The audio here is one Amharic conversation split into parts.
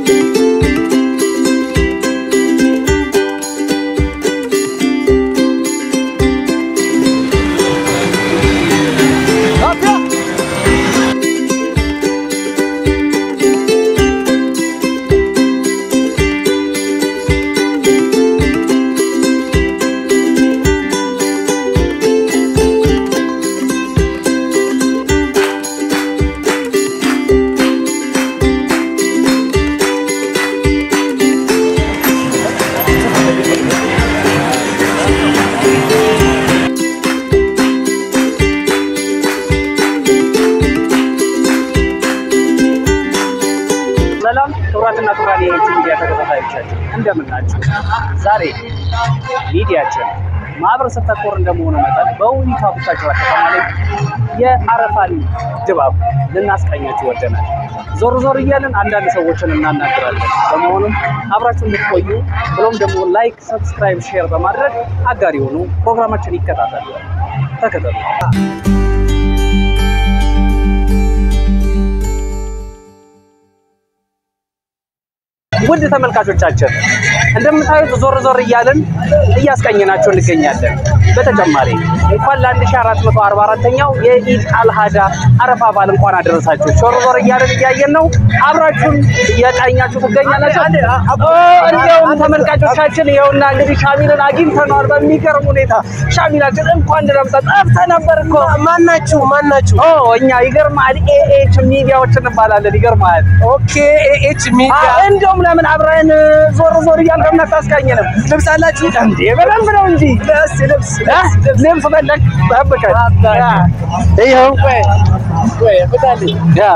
ሰላም ክቡራትና ክቡራን የኢቲ ሚዲያ ተከታታዮቻችን እንደምን ናችሁ? ዛሬ ሚዲያችን ማህበረሰብ ተኮር እንደመሆኑ መጠን በውቢቷ ቡታጅራ ከተማ ላይ የአረፋን ድባብ ልናስቃኛችሁ ወደናል። ዞር ዞር እያለን አንዳንድ ሰዎችን እናናግራለን። በመሆኑም አብራችሁ እንድትቆዩ ብሎም ደግሞ ላይክ፣ ሰብስክራይብ፣ ሼር በማድረግ አጋር የሆኑ ፕሮግራማችን ይከታተሉ። ተከተሉ። ውድ ተመልካቾቻችን እንደምታዩት ዞር ዞር እያልን እያስቀኘናቸው እንገኛለን። በተጨማሪ እንኳን ለ1444ኛው የኢድ አልሃዳ አረፋ በዓል እንኳን አደረሳችሁ። ዞር ዞር እያልን እያየን ነው። አብራችሁን እየቃኛችሁ ትገኛላችሁ። እንዲያውም ተመልካቾቻችን ይኸውና እንግዲህ ሻሚልን አግኝተነዋል። በሚገርም ሁኔታ ሻሚላችን እንኳን ድረምጠ ጠፍተህ ነበር እኮ ማናችሁ ማናችሁ? ኦ እኛ ይገርማል ኤኤች ሚዲያዎች እንባላለን። ይገርማል። ኦኬ ኤኤች ሚዲያ እንደውም ለምን አብረን ዞር ዞር እያልን ለምን አታስቃኘንም? ልብስ አላችሁ? እንዴ በደንብ ነው እንጂ ልብስ ልብስ እ? ልብስ ፈለግ ጠብቀን ይኸው ያ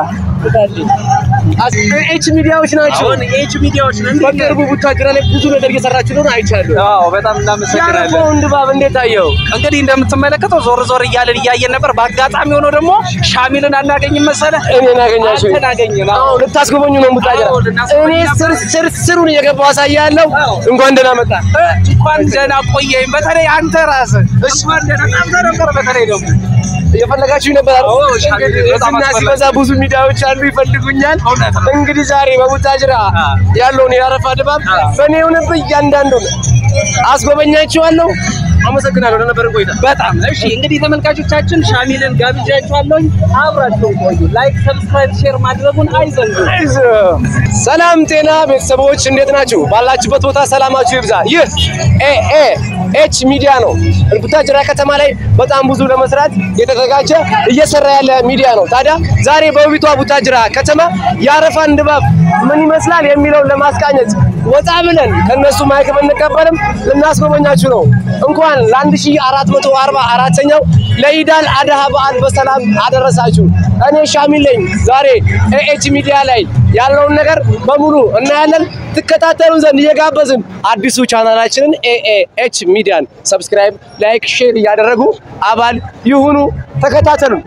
ኤኤች ሚዲያዎች ናቸው። አሁን ኤች ሚዲያዎች ነን። በቅርቡ ቡታጅራ ላይ ብዙ ነገር እየሰራችሁ ነው አይቻለሁ። አዎ በጣም እናመሰግናለን። ያለፈውን ድባብ እንዴት አየው? እንግዲህ እንደምትመለከተው ዞር ዞር እያለን እያየን ነበር። በአጋጣሚ ሆኖ ደግሞ ሻሚልን አናገኝም መሰለህ? እኔን አገኛችሁ? አንተን አገኘን። አዎ። አዎ ልታስጎበኙ ነው ቡታጅራ? አዎ፣ ልናስጎበኝ እኔ ስር ስር ስሩን እየገባሁ አሳያለሁ። አዎ። እንኳን ደህና መጣ። እ፣ እንኳን ደህና ቆየኝ። በተለይ አንተ ራስህ እንኳን ደህና ጠፍተህ ነበር። በተለይ ደግሞ እየፈለጋችሁ ነበር አይደል? አዎ፣ ሻሚ እንግዲህ በጣም ዝና አስፈላጊ ሲበዛ ብዙ ሚዲያዎች አሉ ይፈልጉኛል። እውነት ነው። እንግዲህ ዛሬ በቡታጅራ አ። ያለውን የአረፋ ድባብ አ። በእኔ የሆነብህ እያንዳንዱ አስጎበኛችኋለሁ። አመሰግናለሁ ለነበረን ቆይታ። በጣም እሺ። እንግዲህ ተመልካቾቻችን ሻሚልን ጋብዣችኋለሁኝ። አብራችሁን ቆዩ። ላይክ፣ ሰብስክራይብ፣ ሼር ማድረጉን አይዘንጉ። ሰላም ጤና ቤተሰቦች እንዴት ናችሁ? ባላችሁበት ቦታ ሰላማችሁ ይብዛ። ይህ ኤኤ ኤች ሚዲያ ነው። ቡታጅራ ከተማ ላይ በጣም ብዙ ለመስራት የተዘጋጀ እየሰራ ያለ ሚዲያ ነው። ታዲያ ዛሬ በውቢቷ ቡታጅራ ከተማ የአረፋን ድባብ ምን ይመስላል የሚለውን ለማስቃኘት ወጣ ብለን ከነሱ ማይክ ብንቀበልም ልናስጎበኛችሁ ነው። እንኳን ለ1444ኛው ለኢዳል አድሃ በዓል በሰላም አደረሳችሁ። እኔ ሻሚል ነኝ። ዛሬ ኤኤች ሚዲያ ላይ ያለውን ነገር በሙሉ እናያለን። ትከታተሉን ዘንድ እየጋበዝን አዲሱ ቻናላችንን ኤኤች ሚዲያን ሰብስክራይብ፣ ላይክ፣ ሼር እያደረጉ አባል ይሁኑ። ተከታተሉን።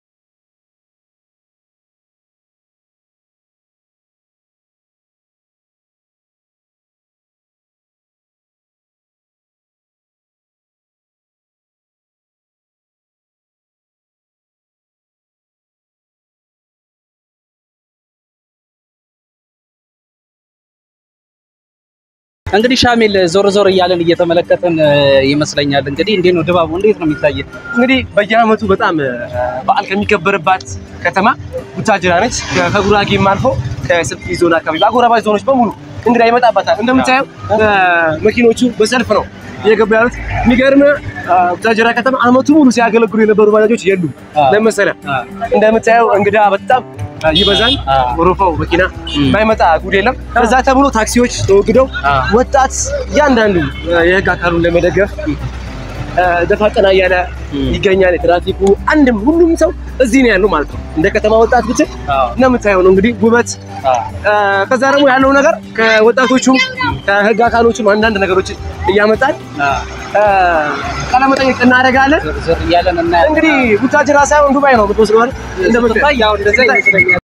እንግዲህ ሻሚል ዞር ዞር እያለን እየተመለከትን ይመስለኛል። እንግዲህ እንዴት ነው ድባቡ? እንዴት ነው የሚታየው? እንግዲህ በየዓመቱ በጣም በዓል ከሚከበርባት ከተማ ቡታጅራ ነች። ከጉራጌም አልፎ ከስልጤ ዞን አካባቢ በአጎራባች ዞኖች በሙሉ እንግዳ ይመጣባታል። እንደምታየው መኪኖቹ በሰልፍ ነው እየገቡ ያሉት። የሚገርም ቡታጅራ ከተማ ዓመቱ ሙሉ ሲያገለግሉ የነበሩ ባጃጆች የሉም። ለመሰለ እንደምታየው እንግዳ በጣም ይበዛል። ወረፋው መኪና ባይመጣ ጉድ የለም። ከዛ ተብሎ ታክሲዎች ተወግደው ወጣት እያንዳንዱ የህግ አካሉን ለመደገፍ ደፋ ቀና እያለ ይገኛል። የትራፊኩ አንድም ሁሉም ሰው እዚህ ነው ያለው ማለት ነው። እንደ ከተማ ወጣት ብትል እንደምታየው ነው እንግዲህ ውበት። ከዛ ደግሞ ያለው ነገር ከወጣቶቹም ከህግ አካሎቹም አንዳንድ ነገሮችን እያመጣን ቃለ መጠይቅ እናደርጋለን። ዞር እያለን እናያለን። እንግዲህ ቡታጅራ ሳይሆን ዱባይ ነው የምትወስደው አይደል? እንደምታየው ያው እንደዛ ይመስለኛል።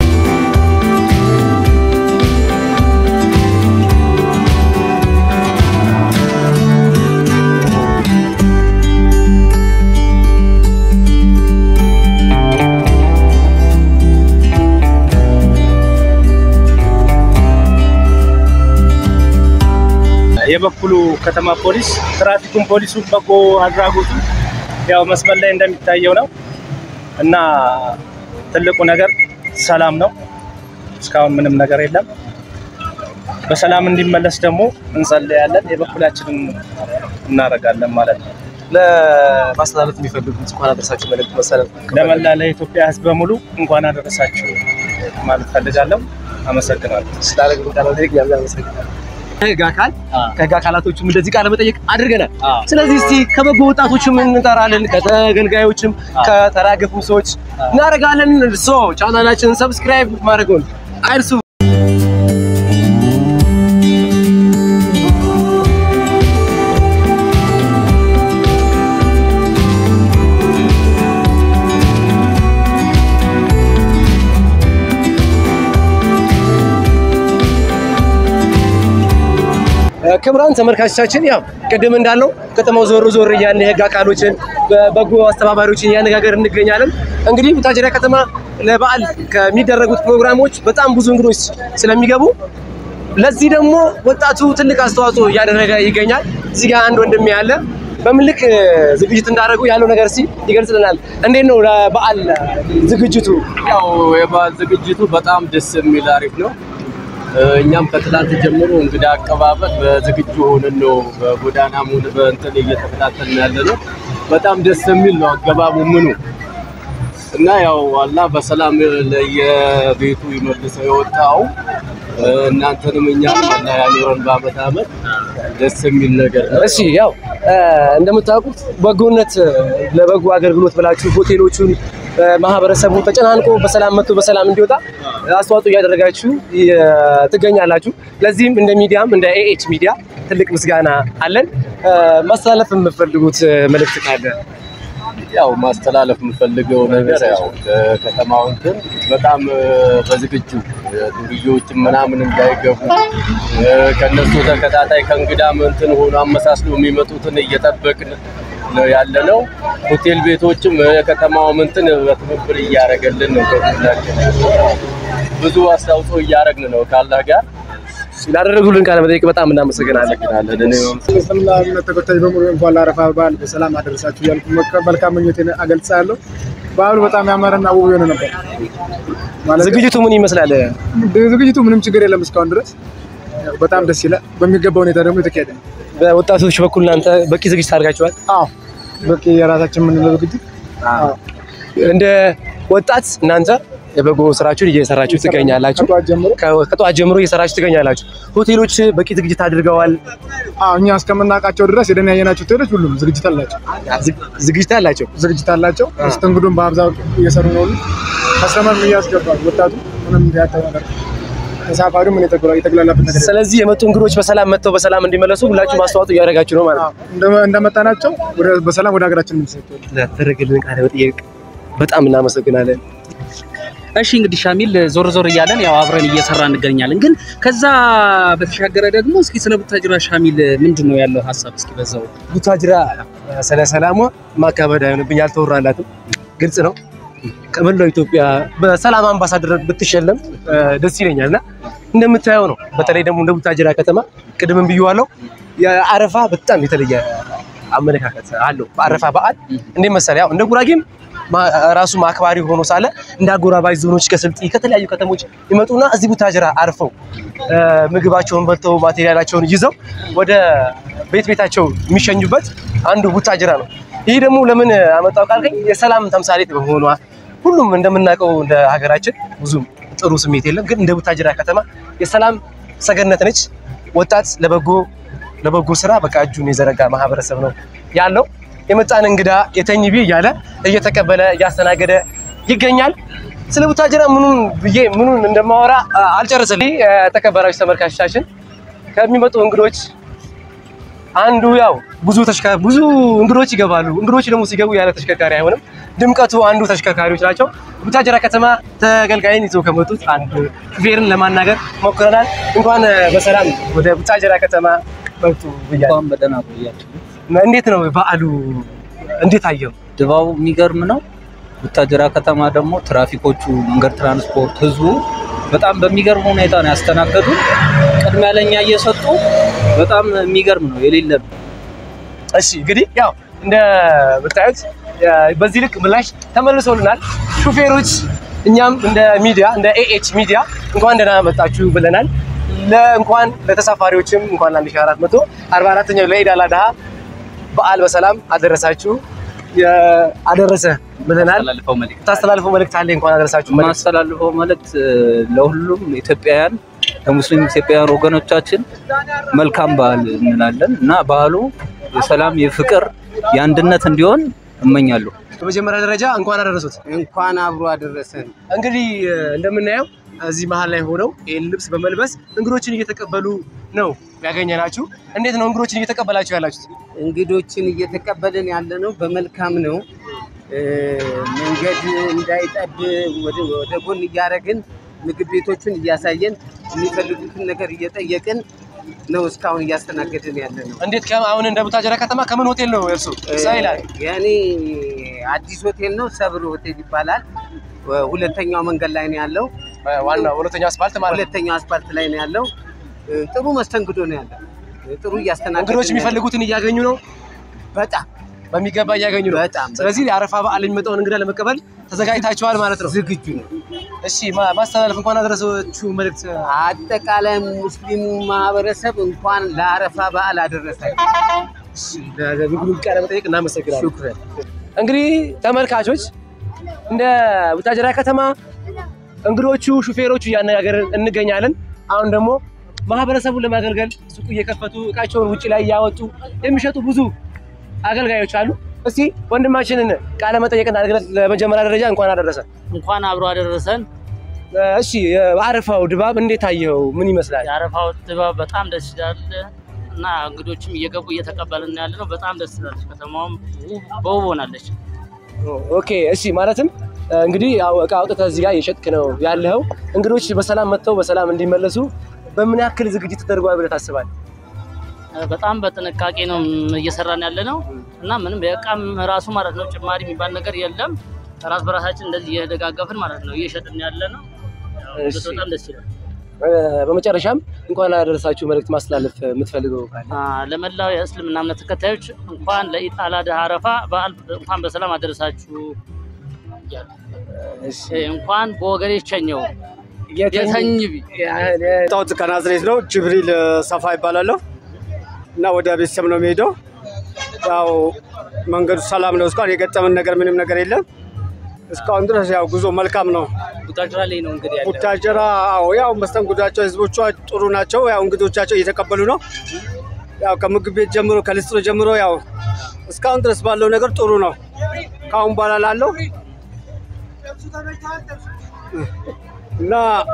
የበኩሉ ከተማ ፖሊስ ትራፊኩን ፖሊሱ በጎ አድራጎቱ ያው መስመር ላይ እንደሚታየው ነው እና ትልቁ ነገር ሰላም ነው። እስካሁን ምንም ነገር የለም። በሰላም እንዲመለስ ደግሞ እንጸልያለን፣ የበኩላችንን እናደርጋለን ማለት ነው። ለማስተላለፍ የሚፈልጉት እንኳን አደረሳችሁ መልዕክት መሰረት ለመላ ለኢትዮጵያ ሕዝብ በሙሉ እንኳን አደረሳችሁ ማለት ፈልጋለሁ። አመሰግናለሁ። ስላደረግን ቃለ መጠይቅ ያለ አመሰግናለሁ። ከህግ አካል ከህግ አካላቶችም እንደዚህ ቃለ መጠይቅ አድርገናል። ስለዚህ እስቲ ከበጎ ወጣቶችም እንጠራለን፣ ከተገልጋዮችም ከተራገፉም ሰዎች እናደርጋለን። ሶ ቻናላችንን ሰብስክራይብ ማድረጉን አይርሱ። ክቡራን ተመልካቾቻችን ያው ቅድም እንዳለው ከተማው ዞር ዞር እያልን የህግ አካሎችን በበጎ አስተባባሪዎችን እያነጋገር እንገኛለን። እንግዲህ ቡታጅራ ከተማ ለበዓል ከሚደረጉት ፕሮግራሞች በጣም ብዙ እንግዶች ስለሚገቡ ለዚህ ደግሞ ወጣቱ ትልቅ አስተዋጽኦ እያደረገ ይገኛል። እዚህ ጋር አንድ ወንድሜ ያለ በምን ልክ ዝግጅት እንዳደረጉ ያለው ነገር እስኪ ይገልጽልናል። እንዴት ነው ለበዓል ዝግጅቱ? ያው የበዓል ዝግጅቱ በጣም ደስ የሚል አሪፍ ነው። እኛም ከትላንት ጀምሮ እንግዳ አቀባበል በዝግጁ ሆነን ነው በጎዳናም ሆነ በእንትን እየተከታተልን ያለ ነው። በጣም ደስ የሚል ነው አገባቡ ምኑ እና ያው አላህ በሰላም ለየቤቱ ይመልሰው የወጣው እናንተንም እኛንም አላህ ያኖረን በአመት አመት ደስ የሚል ነገር ነው። እሺ ያው እንደምታውቁት በጎነት ለበጎ አገልግሎት ብላችሁ ሆቴሎቹን ማህበረሰቡ ተጨናንቆ በሰላም መጥቶ በሰላም እንዲወጣ አስተዋጽኦ እያደረጋችሁ ትገኛላችሁ። ለዚህም እንደ ሚዲያም እንደ ኤኤች ሚዲያ ትልቅ ምስጋና አለን። ማስተላለፍ የምትፈልጉት መልእክት ካለ? ያው ማስተላለፍ የምፈልገው ነገር ያው ከተማው እንትን በጣም በዝግጁ ዱርዬዎችም ምናምን እንዳይገቡ ከነሱ ተከታታይ ከእንግዳም እንትን ሆኖ አመሳስሎ የሚመጡትን እየጠበቅን ነው ያለ ነው። ሆቴል ቤቶችም የከተማውም እንትን በትብብር እያደረገልን ነው። ከሁላችን ብዙ አስተዋጽኦ እያደረግን ነው ካላህ ጋር ስላደረጉልን ቃለ መጠይቅ በጣም እናመሰግናለን። እኔ እስልምና እምነት ተከታይ በሙሉ እንኳን ለአረፋ በዓል በሰላም አደረሳችሁ እያልኩ መካ- መልካም ምኞቴን አገልጻለሁ። በዓሉ በጣም ያማረና ውብ የሆነ ነበር። ማለት ዝግጅቱ ምን ይመስላል? ዝግጅቱ ምንም ችግር የለም እስካሁን ድረስ ያው በጣም ደስ ይላል። በሚገባ ሁኔታ ደግሞ የተካሄደ ነው። በወጣቶች በኩል እናንተ በቂ ዝግጅት አድርጋችኋል? አዎ በቂ የራሳችን የምንለው ዝግጅት አዎ እንደ ወጣት እናንተ የበጎ ስራችሁን እየሰራችሁ ትገኛላችሁ። ከጠዋት ጀምሮ ከ- ከጠዋት ጀምሮ እየሰራችሁ ትገኛላችሁ። ሆቴሎች በቂ ዝግጅት አድርገዋል። አዎ እኛ እስከምናውቃቸው ድረስ ሄደን ያየናቸው ሆቴሎች ሁሉም ዝግጅት አላቸው ዝግ- ዝግጅት አላቸው። ዝግጅት አላቸው። መስተንግዶም በአብዛው እየሰሩ ነው። ሁሉ ከስተመርም እያስገባል ወጣቱ ምንም ያጣው ነገር ተሳፋሪው ምን የተግላ- የተግላላበት ነገር የለም። ስለዚህ የመጡ እንግዶች በሰላም መጥተው በሰላም እንዲመለሱ ሁላችሁም አስተዋጽኦ እያደረጋችሁ ነው ማለት ነው። እንደ- እንደመጣናቸው ወደ- በሰላም ወደ ሀገራችን እንሰጥ ለተደረገልን ቃለ መጠይቅ በጣም እናመሰግናለን። እሺ እንግዲህ ሻሚል ዞር ዞር እያለን ያው አብረን እየሰራ እንገኛለን። ግን ከዛ በተሻገረ ደግሞ እስኪ ስለ ቡታጅራ ሻሚል ምንድን ነው ያለው ሀሳብ? እስኪ በዛው ቡታጅራ ስለ ሰላሟ ማካበድ አይሆንብኝ አልተወራላትም። ግልጽ ነው። ከመላው ኢትዮጵያ በሰላም አምባሳደር ብትሸለም እ፣ ደስ ይለኛል እና እንደምታየው ነው። በተለይ ደግሞ እንደ ቡታጅራ ከተማ ቅድምም ብዬዋለሁ፣ የአረፋ በጣም የተለየ አመለካከት አለው። በአረፋ በዓል እንዴት መሰለህ ያው እንደ ጉራጌም ማ- ራሱ አክባሪ ሆኖ ሳለ እንደ አጎራባች ዞኖች ከስልጤ ከተለያዩ ከተሞች ይመጡና እዚህ ቡታጅራ አርፈው እ፣ ምግባቸውን በልተው ማቴሪያላቸውን ይዘው ወደ ቤት ቤታቸው የሚሸኙበት አንዱ ቡታጅራ ነው። ይህ ደግሞ ለምን አመጣው ካልከኝ የሰላም ተምሳሌት በመሆኗ ሁሉም እንደምናውቀው እንደ ሀገራችን ብዙም ጥሩ ስሜት የለም፣ ግን እንደ ቡታጅራ ከተማ የሰላም ሰገነት ነች። ወጣት ለበጎ ለበጎ ስራ በቃ እጁን የዘረጋ ማህበረሰብ ነው ያለው። የመጣን እንግዳ የተኝ ቢ እያለ እየተቀበለ እያስተናገደ ይገኛል። ስለ ቡታጅራ ምኑን ብዬ ምኑን እንደማወራ አ፣ አልጨርስልኝ። የተከበራችሁ ተመልካቾቻችን ከሚመጡ እንግዶች አንዱ ያው ብዙ ተሽከ ብዙ እንግዶች ይገባሉ። እንግዶች ደግሞ ሲገቡ ያለ ተሽከርካሪ አይሆንም። ድምቀቱ አንዱ ተሽከርካሪዎች ናቸው። ቡታጅራ ከተማ ተገልጋይን ይዘው ከመጡት አንዱ ሹፌርን ለማናገር ሞክረናል። እንኳን በሰላም ወደ ቡታጅራ ከተማ መጡ ብያለሁ። እንኳን በደህና ቆያችሁ። እንዴት ነው በዓሉ? እንዴት አየው? ድባቡ የሚገርም ነው። ቡታጅራ ከተማ ደግሞ ትራፊኮቹ፣ መንገድ ትራንስፖርት፣ ህዝቡ በጣም በሚገርም ሁኔታ ነው ያስተናገዱ። ቅድሚያ ለኛ እየሰጡ በጣም የሚገርም ነው የሌለ ነው። እሺ እንግዲህ ያው እንደምታዩት በዚህ ልክ ምላሽ ተመልሶልናል። ሹፌሮች እኛም እንደ ሚዲያ እንደ ኤኤች ሚዲያ እንኳን ደህና መጣችሁ ብለናል። ለእንኳን ለተሳፋሪዎችም እንኳን ለ1444ኛው ለኢድ አል አድሃ በዓል በሰላም አደረሳችሁ አደረሰ ብለናል። ያስተላልፈው መልእክት ታስተላልፈው መልእክት አለ እንኳን አደረሳችሁ መልእክት የማስተላልፈው መልእክት ለሁሉም ኢትዮጵያውያን ለሙስሊም ኢትዮጵያውያን ወገኖቻችን መልካም በዓል እንላለን እና በዓሉ የሰላም የፍቅር የአንድነት እንዲሆን እመኛለሁ። በመጀመሪያ ደረጃ እንኳን አደረሱት። እንኳን አብሮ አደረሰን። እንግዲህ እንደምናየው እዚህ መሀል ላይ ሆነው ይህን ልብስ በመልበስ እንግዶችን እየተቀበሉ ነው ያገኘናችሁ። እንዴት ነው እንግዶችን እየተቀበላችሁ ያላችሁት? እንግዶችን እየተቀበልን ያለ ነው። በመልካም ነው። እ፣ መንገድ እንዳይጠብ ወደ ወደ ጎን እያደረግን ምግብ ቤቶቹን እያሳየን የሚፈልጉትን ነገር እየጠየቅን ነው እስካሁን እያስተናገድን ያለ ነው። እንዴት ከ- አሁን እንደ ቡታጀራ ከተማ ከምን ሆቴል ነው እርሱ? እዛ ይላል የኔ አዲስ ሆቴል ነው፣ ሰብር ሆቴል ይባላል። ሁለተኛው መንገድ ላይ ነው ያለው። ዋናው ሁለተኛው አስፋልት ማለት ነው። ሁለተኛው አስፓልት ላይ ነው ያለው። ጥሩ መስተንግዶ ነው ያለው። ጥሩ እያስተናገድን እንግዶች ነው ያለው። የሚፈልጉትን እያገኙ ነው፣ በጣም በሚገባ እያገኙ ነው። በጣም ስለዚህ የአረፋ በዓል የሚመጣውን እንግዳ ለመቀበል ተዘጋጅታችኋል ማለት ነው። ዝግጁ ነው። እሺ ማ- ማስተላለፍ እንኳን አደረሳችሁ መልእክት አጠቃላይ ሙስሊሙ ማህበረሰብ እንኳን ለአረፋ በዓል አደረሳችሁ። ለግሉ ቃለ መጠየቅ እናመሰግናለን። ሹክረን። እንግዲህ ተመልካቾች እንደ ቡታጀራ ከተማ እንግዶቹ ሹፌሮቹ እያነጋገርን እንገኛለን። አሁን ደግሞ ማህበረሰቡን ለማገልገል ሱቁ እየከፈቱ እቃቸውን ውጭ ላይ እያወጡ የሚሸጡ ብዙ አገልጋዮች አሉ። እስቲ ወንድማችንን ቃለ መጠየቅ እናድርግለት። ለመጀመሪያ ደረጃ እንኳን አደረሰ። እንኳን አብሮ አደረሰን። እሺ የአረፋው ድባብ እንዴት አየኸው? ምን ይመስላል? የአረፋው ድባብ በጣም ደስ ይላል እና እንግዶችም እየገቡ እየተቀበልን ያለ ነው። በጣም ደስ ይላለች። ከተማውም በውብ ሆናለች። ኦኬ እሺ ማለትም እንግዲህ ያው እቃ አውጥተህ እዚህ ጋር እየሸጥክ ነው ያለኸው። እንግዶች በሰላም መጥተው በሰላም እንዲመለሱ በምን ያክል ዝግጅት ተደርጓል ብለህ ታስባለህ? በጣም በጥንቃቄ ነው እየሰራን ያለ ነው እና ምንም የእቃም ራሱ ማለት ነው ጭማሪ የሚባል ነገር የለም። ራስ በራሳችን እንደዚህ እየደጋገፍን ማለት ነው እየሸጥን ያለ ነው። ያው እሺ። በጣም ደስ ይላል። በመጨረሻም እንኳን አደረሳችሁ መልእክት ማስተላለፍ የምትፈልገው ካለ? አ፣ ለመላው የእስልምና እምነት ተከታዮች እንኳን ለኢድ አል አድሃ አረፋ በዓል እንኳን በሰላም አደረሳችሁ እያሉ እሺ እንኳን በወገኔ ቸኘው የተኝ ቢ የመጣሁት ከናዝሬት ነው። ጅብሪል ሰፋ ይባላለሁ እና ወደ ቤተሰብ ነው የሚሄደው። ያው መንገዱ ሰላም ነው። እስካሁን የገጠመን ነገር ምንም ነገር የለም። እስካሁን ድረስ ያው ጉዞ መልካም ነው። ቡታጅራ ላይ ነው እንግዲህ ያለ ቡታጀራ አዎ፣ ያው መስተንግዷቸው ህዝቦቿ ጥሩ ናቸው። ያው እንግዶቻቸው እየተቀበሉ ነው። ያው ከምግብ ቤት ጀምሮ ከልስጥሮ ጀምሮ ያው እስካሁን ድረስ ባለው ነገር ጥሩ ነው። ከአሁን በኋላ ላለው እና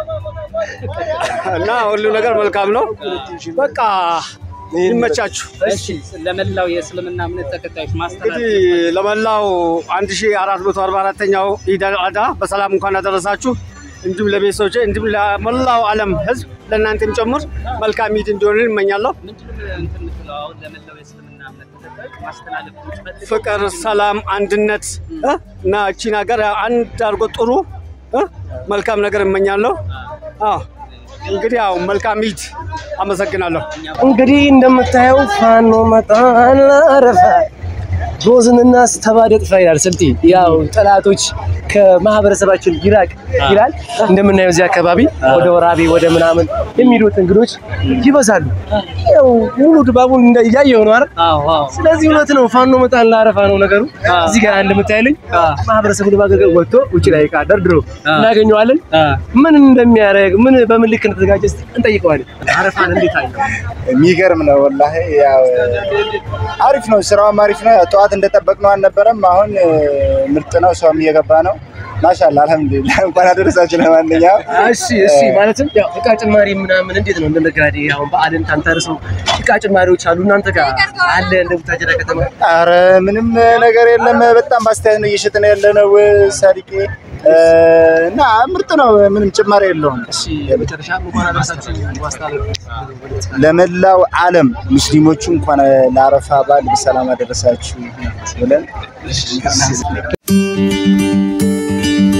እና ሁሉ ነገር መልካም ነው። በቃ ይመቻችሁ። እሺ ለመላው የእስልምና እምነት ተከታዮች ማስተላለፍ እንግዲህ ለመላው 1444ኛው ኢድ አል አድሃ በሰላም እንኳን አደረሳችሁ። እንዲሁም ለቤተሰቦቼ እንዲሁም ለመላው ዓለም ህዝብ ለእናንተም ጨምር መልካም ኢድ እንዲሆን እመኛለሁ። ምንድነው እንትን የምትለው አሁን ለመላው የእስልምና እምነት ተከታዮች ማስተላለፍ የምትፈልገው ፍቅር፣ ሰላም፣ አንድነት እ እና እቺን ሀገር አንድ አድርጎ ጥሩ እ መልካም ነገር እመኛለሁ። አዎ እንግዲህ ያው መልካም ኢድ። አመሰግናለሁ። እንግዲህ እንደምታየው ፋኖ መጣን አረፈ ሮዝንና ስተባደ ጥፋ ይላል ስልጤ። ያው ጠላቶች ከማህበረሰባችን ይራቅ ይላል። እንደምናየው እዚህ አካባቢ ወደ ወራቤ ወደ ምናምን የሚሄዱት እንግዶች ይበዛሉ። ያው ሙሉ ድባቡን እንደ- እያየሁ ነው አይደል? ስለዚህ እውነት ነው ፋኖ መጣን ላረፋ ነው ነገሩ። እዚህ ጋር እንደምታይልኝ ማህበረሰቡ ለማገልገል ወጥቶ ውጭ ላይ ዕቃ ደርድሮ እናገኘዋለን። ምን እንደሚያደርግ ምን በምን ልክ እንደተዘጋጀ እስኪ እንጠይቀዋለን። አረፋን እንዴት አየው? የሚገርም ነው ወላሂ። ያው አሪፍ ነው፣ ስራውም አሪፍ ነው። ያው ጠዋት እንደጠበቅነው አልነበረም። አሁን እ፣ ምርጥ ነው፣ ሰውም እየገባ ነው። ማሻአላ አልሐምዱሊላህ። እንኳን አደረሳችሁ። ለማንኛውም እሺ እሺ፣ ማለትም ያው እቃ ጭማሪ ምናምን እንዴት ነው እንደ ነጋዴ አሁን በዓልን ታንተርሰው እቃ ጭማሪዎች አሉ እናንተ ጋር አለ እንደ ቡታጀራ ከተማ? አረ ምንም ነገር የለም። በጣም በአስተያየት ነው እየሸጥን ያለ ነው ሳዲቄ እ፣ እና ምርጥ ነው። ምንም ጭማሪ የለውም። እሺ የመጨረሻ እንኳን አደረሳችሁ ማስተላለፍ ለመላው ዓለም ሙስሊሞቹ እንኳን ለአረፋ በዓል በሰላም አደረሳችሁ ብለን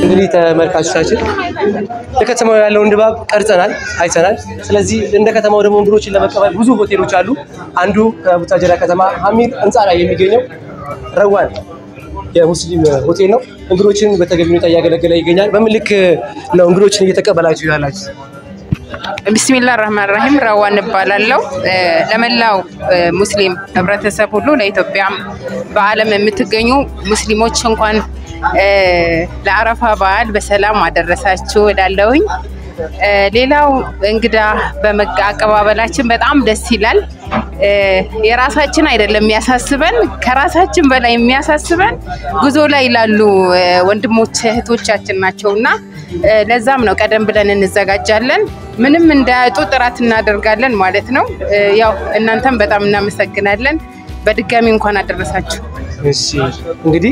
እንግዲህ ተመልካቾቻችን ለከተማው ያለውን ድባብ ቀርጸናል፣ አይተናል። ስለዚህ እንደ ከተማው ደግሞ እንግዶችን ለመቀበል ብዙ ሆቴሎች አሉ። አንዱ ከቡታጀራ ከተማ ሀሚር ህንፃ ላይ የሚገኘው ረዋን የሙስሊም ሆቴል ነው። እንግዶችን በተገቢ ሁኔታ እያገለገለ ይገኛል። በምን ልክ ነው እንግዶችን እየተቀበላችሁ ያላችሁ? ቢስሚላ ራህማን ራሂም ረዋን እባላለሁ። እ፣ ለመላው እ፣ ሙስሊም ህብረተሰብ ሁሉ ለኢትዮጵያም በዓለም የምትገኙ ሙስሊሞች እንኳን እ፣ ለአረፋ በዓል በሰላም አደረሳችሁ እላለሁኝ። እ፣ ሌላው እንግዳ በመጋ አቀባበላችን በጣም ደስ ይላል። እ፣ የራሳችን አይደለም የሚያሳስበን፣ ከራሳችን በላይ የሚያሳስበን ጉዞ ላይ ላሉ እ፣ ወንድሞች እህቶቻችን ናቸው እና እ፣ ለዛም ነው ቀደም ብለን እንዘጋጃለን። ምንም እንዳያጡ ጥረት እናደርጋለን ማለት ነው። እ፣ ያው እናንተም በጣም እናመሰግናለን። በድጋሚ እንኳን አደረሳችሁ። እሺ እንግዲህ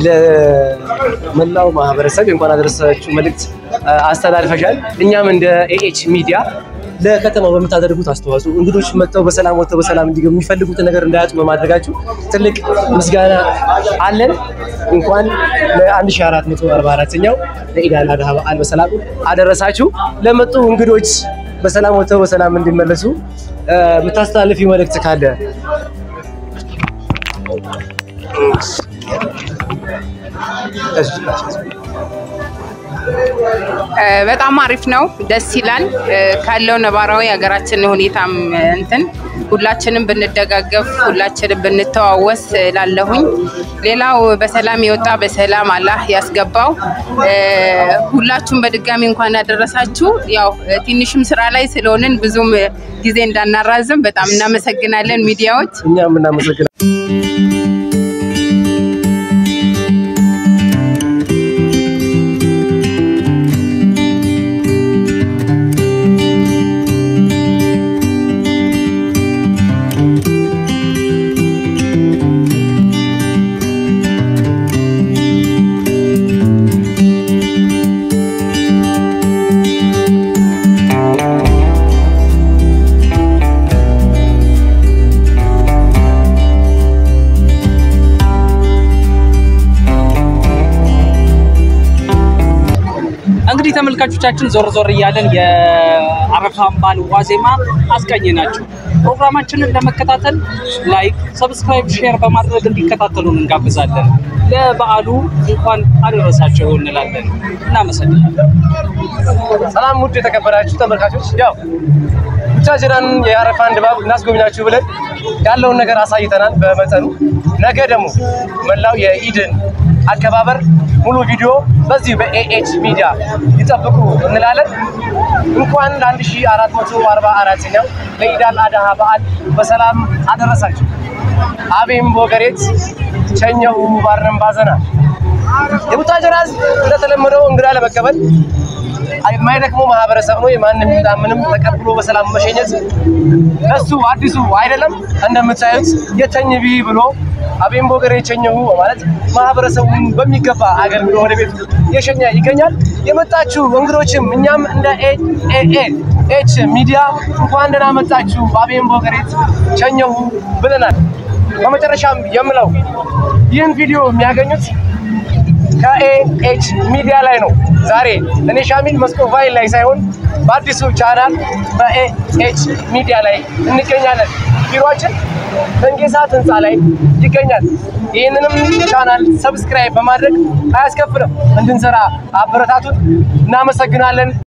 ለመላው ማህበረሰብ የእንኳን አደረሳችሁ መልእክት አ፣ አስተላልፈሻል። እኛም እንደ ኤኤች ሚዲያ ለከተማው በምታደርጉት አስተዋጽኦ እንግዶች መጥተው በሰላም ወጥተው በሰላም እንዲገቡ የሚፈልጉትን ነገር እንዳያጡ በማድረጋችሁ ትልቅ ምስጋና አለን። እንኳን ለ1444ኛው ለኢድ አል አድሃ በዓል በሰላም አደረሳችሁ። ለመጡ እንግዶች በሰላም ወጥተው በሰላም እንዲመለሱ አ፣ የምታስተላልፊ መልእክት ካለ እ፣ በጣም አሪፍ ነው፣ ደስ ይላል። እ፣ ካለው ነባራዊ ሀገራችን ሁኔታም እ፣ እንትን ሁላችንም ብንደጋገፍ ሁላችንም ብንተዋወስ ላለሁኝ። ሌላው በሰላም የወጣ በሰላም አላህ ያስገባው። እ፣ ሁላችሁም በድጋሚ እንኳን ያደረሳችሁ። ያው እ፣ ትንሽም ስራ ላይ ስለሆንን ብዙም እ፣ ጊዜ እንዳናራዝም በጣም እናመሰግናለን ሚዲያዎች። እኛም እናመሰግናለን። እንግዲህ ተመልካቾቻችን ዞር ዞር እያለን የአረፋን በዓል ዋዜማ አስቃኘናችሁ። ፕሮግራማችንን ለመከታተል ላይክ፣ ሰብስክራይብ፣ ሼር በማድረግ እንዲከታተሉን እንጋብዛለን። ለበዓሉ እንኳን አደረሳቸው እንላለን። እናመሰግናለን። ሰላም ውድ የተከበራችሁ ተመልካቾች፣ ያው ቡታጅራን የአረፋን ድባብ እናስጎብኛችሁ ብለን ያለውን ነገር አሳይተናል በመጠኑ። ነገ ደግሞ መላው የኢድን አከባበር ሙሉ ቪዲዮ በዚህ በኤኤች ሚዲያ ይጠብቁ እንላለን። እንኳን ለ1444ኛው ለኢድ አል አድሃ በዓል በሰላም አደረሳችሁ። አቤም ቦገሬት ቸኘው ባረም ባዘና የቡታጅራ ሕዝብ እንደተለመደው እንግዳ ለመቀበል የማይደክመው ማህበረሰብ ነው። የማንም ይምጣ ምንም ተቀብሎ በሰላም መሸኘት እሱ አዲሱ አይደለም። እንደምታዩት የተኝ ቢ ብሎ አቤም ቦገሬ ቸኘሁ በማለት ማህበረሰቡን በሚገባ አገልግሎ ወደ ቤቱ የሸኘ ይገኛል። የመጣችሁ እንግዶችም እኛም እንደ ኤኤ ኤች ሚዲያ እንኳን ደህና መጣችሁ አቤም ቦገሬት ቸኘሁ ብለናል። በመጨረሻም የምለው ይህን ቪዲዮ የሚያገኙት ከኤኤች ሚዲያ ላይ ነው። ዛሬ እኔ ሻሚል መስኮቫይል ላይ ሳይሆን በአዲሱ ቻናል በኤኤች ሚዲያ ላይ እንገኛለን። ቢሮችን መንጌሳት ህንፃ ላይ ይገኛል። ይህንንም ቻናል ሰብስክራይብ በማድረግ አያስከፍልም እንድንሰራ አበረታቱን። እናመሰግናለን።